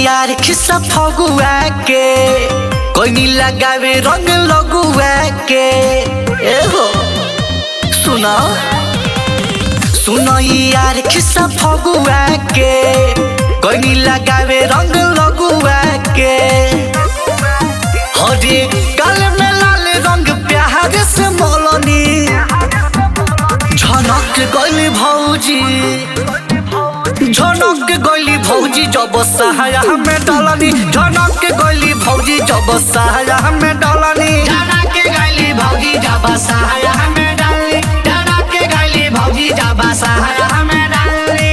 यार खिस्सा फगुआ के कोई नी लगावे रंग लगुआ के ए हो सुना सुनो यार खिस्सा फगुआ के कोई नी लगावे रंग लगुआ के हरे काल में लाल रंग प्यार से मोलनी झनक गइली भौजी झनक गइली भौजी जब सहाया में डलनी झनक गइली भौजी जब सहाया में डलनी झनक गइली भौजी जब सहाया में डाली झनक गइली भौजी जब सहाया में डाली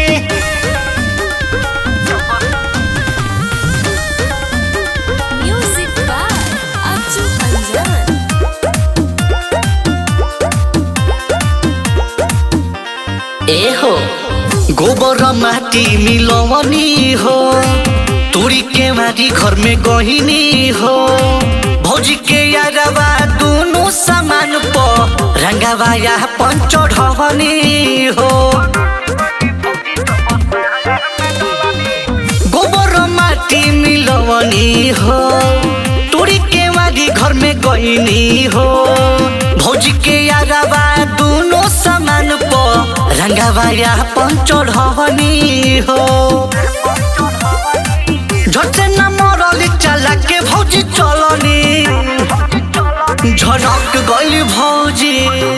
Music by Acu Anjan. ए हो गोबर माटी मिलवनी हो तोरी के माटी घर में गहिनी हो भौजी के यारवा दोनों सामान प रंगावा या पंच ढवनी हो गोबर माटी मिलवनी हो तोरी के माटी घर में गहिनी हो भौजी के यारवा दोनों सामान प रंगावा या पंच ढवनी हो झटे न मरली चला के भौजी चलनी झनक गइली भौजी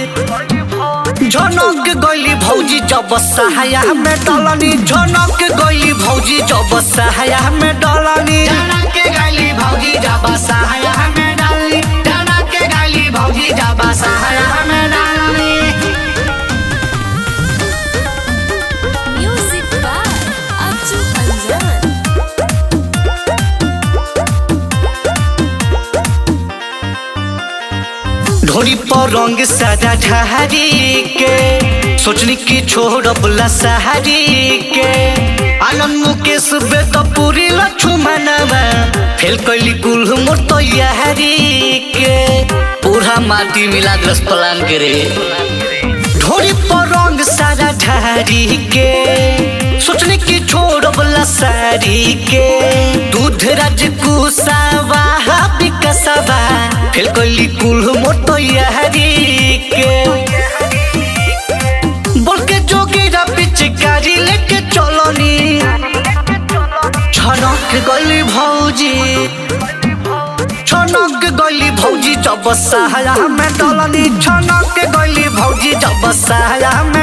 झनक गइली भौजी जब सहाया में डलनी झनक गइली भौजी जब सहाया में डलनी झनक गइली भौजी जब सहाया में डाली झनक गइली भौजी जब सहाया में डाली Music by Acu Anjan. ढोरी पर रंग सादा ढहारी के सोचनी की छोड़बला सहारी के आनंद मुकेश बेद पूरी लक्ष्मणवा फेल कैली कुल मोर तैयारी के पूरा माटी मिला ग्रस प्लान के रे ढोरी पर रंग सारा ढारी के सोचने की छोड़बला सारी के दूध राज कुसावा विकसवा फेल कैली कुल मोर तैयारी के बोल के जोगीरा पिचकारी लेके चलनी छनक गली भौजी छनक गली भौजी जब सहाया में डलनी छनक गली भौजी जब सहाया में